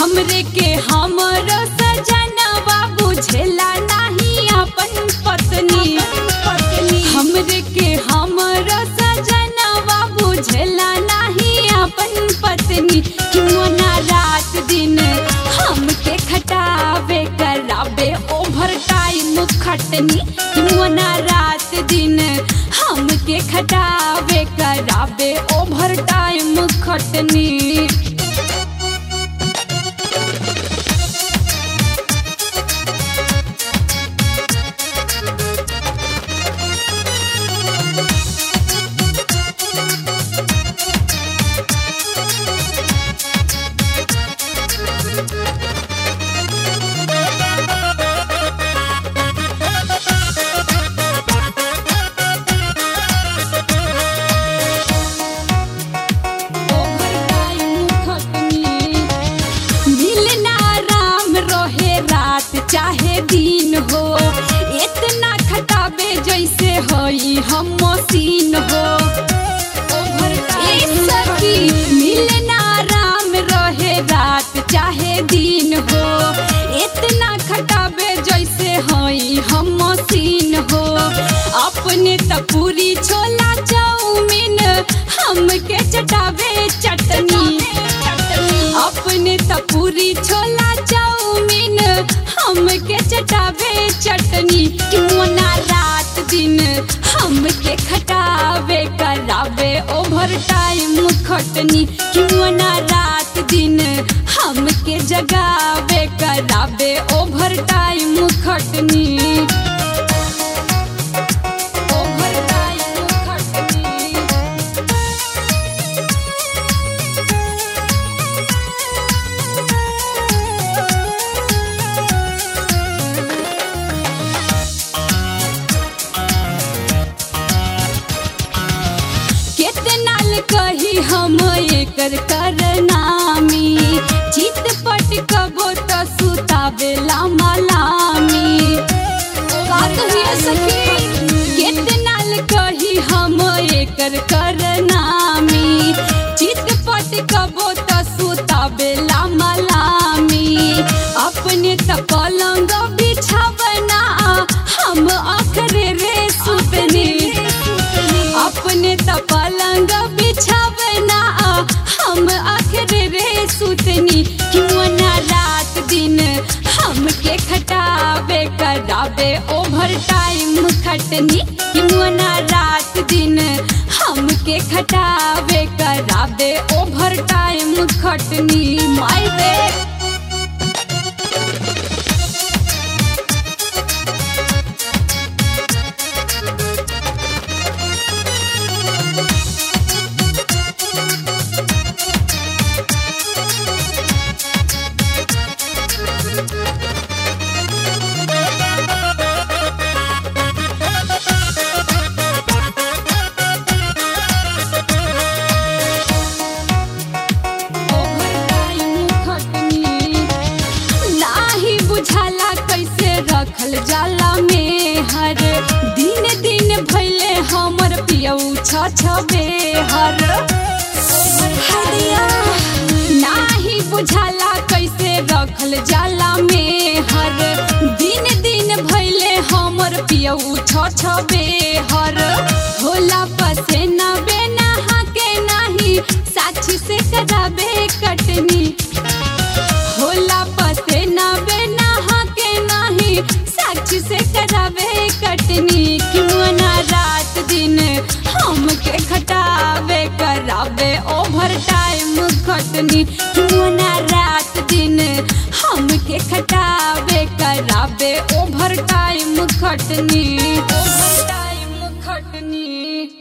हमरे के हमर सजनवा बुझेला नहीं अपन पत्नी हमरे के हमर सजनवा बुझेला नहीं अपन पत्नी क्यों ना रात दिन हमके खटावे करावे ओवर टाइम खटनी क्यों ना रात दिन हमके खटावे करावे ओवर टाइम खटनी मिलना राम रहे रात चाहे दिन हो इतना खटाबे जैसे होई हम मशीन हो ए सखी मिलना राम रहे रात चाहे दिन हो इतना खटाबे जैसे होई हम मशीन हो अपने त पूरी छोला चाउमीन हमके चटावे चटनी अपने त पूरी छोला चाउमीन हमके चटावे चटनी क्यों ना रात दिन हमके खटावे करावे ओवर टाइम खटनी क्यों ना रात दिन हमके जगावे करावे ओवर टाइम खटनी ओवर टाइम खटनी कितना कही हम एकर करनामी चित पट कबो त सुतावेला मलामी का कहिए सखी कितना कही हम एकर करनामी चित पट कबो त सुतावेला मलामी अपने त पलंग बिछावना हम अखरे रे सुतनी अपने त पलंग बिछावना हम आखिर रे सुतनी क्यों ना रात दिन हमके खटावे करावे ओवर टाइम खटनी क्यों ना रात दिन हमके खटावे करावे ओवर टाइम खटनी माय रे नाही बुझाला कैसे रखल जाला में हर दिन दिन भैले हमर पियऊ छ छबे हर हरिया नाही बुझाला कैसे रखल जाला में हर दिन दिन भैले हमर पियऊ छ छबे हर होला पसेना बेना के नाही साक्षी से कराबे कटनी होला पते ना बेना के नाही साक्षी से करावे कटनी क्यों ना रात दिन हमके खटावे करावे ओवर टाइम खटनी क्यों ना रात दिन हमके खटावे करावे ओवर टाइम खटनी ओवर टाइम खटनी